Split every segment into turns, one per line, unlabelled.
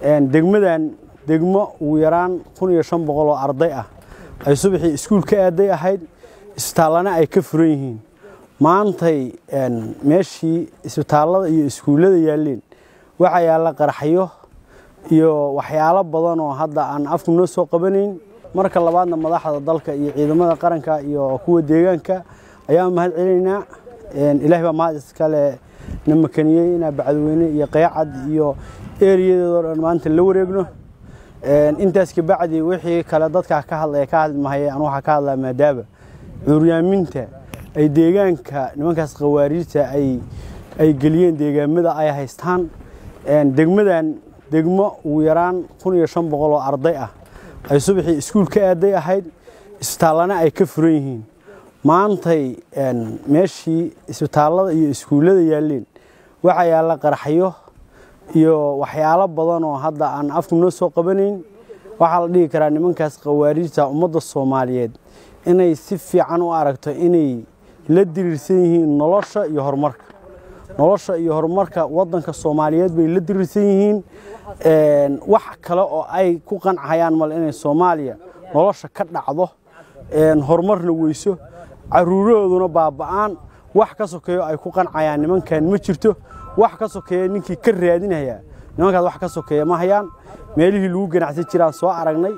degmadan degmo ugu yaraan kun iyo shan boqol oo arday ah ay subaxii iskuul ka aaday ahayd isbitaallana ay ka furan yihiin maantay meeshii isbitaallada iyo iskuullada yaalleen waxaa yaalla qaraxyo iyo waxyaalo badan oo hadda aan afku noo soo qabanayn marka labaadna madaxda dalka iyo ciidamada qaranka iyo kuwa deegaanka ayaan mahad celinaynaa ilaahay baa mahad iskale na makaniyey inaa bacdweyne iyo qeyacad iyo eeriyadeedoo dhan maanta la wareegno intaas kabacdi wixii kale dadkaa ka hadlaya ka hadli mahaye anu waxaa ka hadlaa maadaaba cuuryaaminta ay deegaanka nimankaas khawaariijta ay geliyeen deegaamada ay haystaan degmadan degmo ugu yaraan kun iyo shan boqol oo arday ah ay subaxii iskuul ka aaday ahayd isbitaallana ay ka furan yihiin maantay meeshii isbitaallada iyo iskuullada yaalleen waxaa yaalla qaraxyo iyo waxyaalo badan oo hadda aan afku noo soo qabanayn waxaa la dhihi karaa nimankaas khawaariijta ummadda soomaaliyeed inay si fiican u aragto inay la diriirsan yihiin nolosha iyo horumarka nolosha iyo horumarka waddanka soomaaliyeed bay la diriirsan yihiin wax kale oo ay ku qancayaan male inay soomaaliya nolosha ka dhacdo horumarna weyso caruurahooduna baaba'aan wax ka sokeeyo ay ku qancayaan nimankan ma jirto wax ka sokeeya ninkii ka raadinaya nimankaas wax ka sokeeya ma hayaan meelihii lagu ganacsan jiraan soo aragnay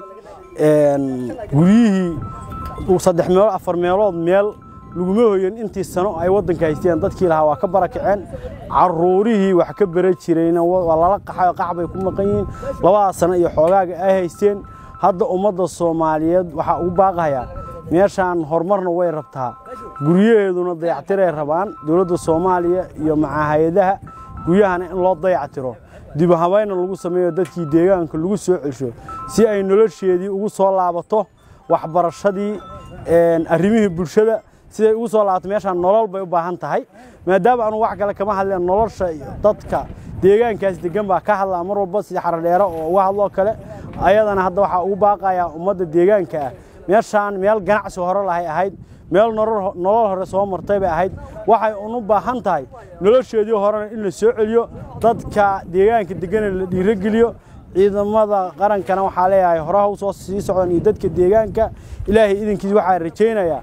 guryihii saddex meelood afar meelood meel laguma hoyan intii sano ay waddanka haysteen dadkii lahaa waa ka barakaceen caruurihii wax ka bara jirayna waa lala qaxay qax bay ku maqan yihiin labadaas sano iyo xoogaaga ay haysteen hadda ummadda soomaaliyeed waxaa ugu baaqayaa meeshaan horumarna way rabtaa guryaheeduna dayactiray rabaan dowladda soomaaliya iyo macahayadaha guryahana in loo dayactiro dibu habayna lagu sameeyo dadkii deegaanka lagu soo celsho si ay nolosheedii ugu soo laabato waxbarashadii arrimihii bulshada siday ugu soo laabato meeshaan nolol bay u baahan tahay maadaama anu wax kale kama hadleen nolosha dadka deegaankaas degan baa ka hadlaa mar walba sida xaradheero oo uga hadloo kale ayadana hadda waxaa ugu baaqayaa ummadda deegaanka ah meeshaan meel ganacsi hore lahay ahayd meel nolol hore soo martay bay ahayd waxay unu baahan tahay nolosheedii horena in la soo celiyo dadka deegaanka degana la dhiirogeliyo ciidamada qarankana waxaa leeyahay horaha u soo sii socdan iyo dadka deegaanka ilaahay idinkiis waxaa rajaynayaa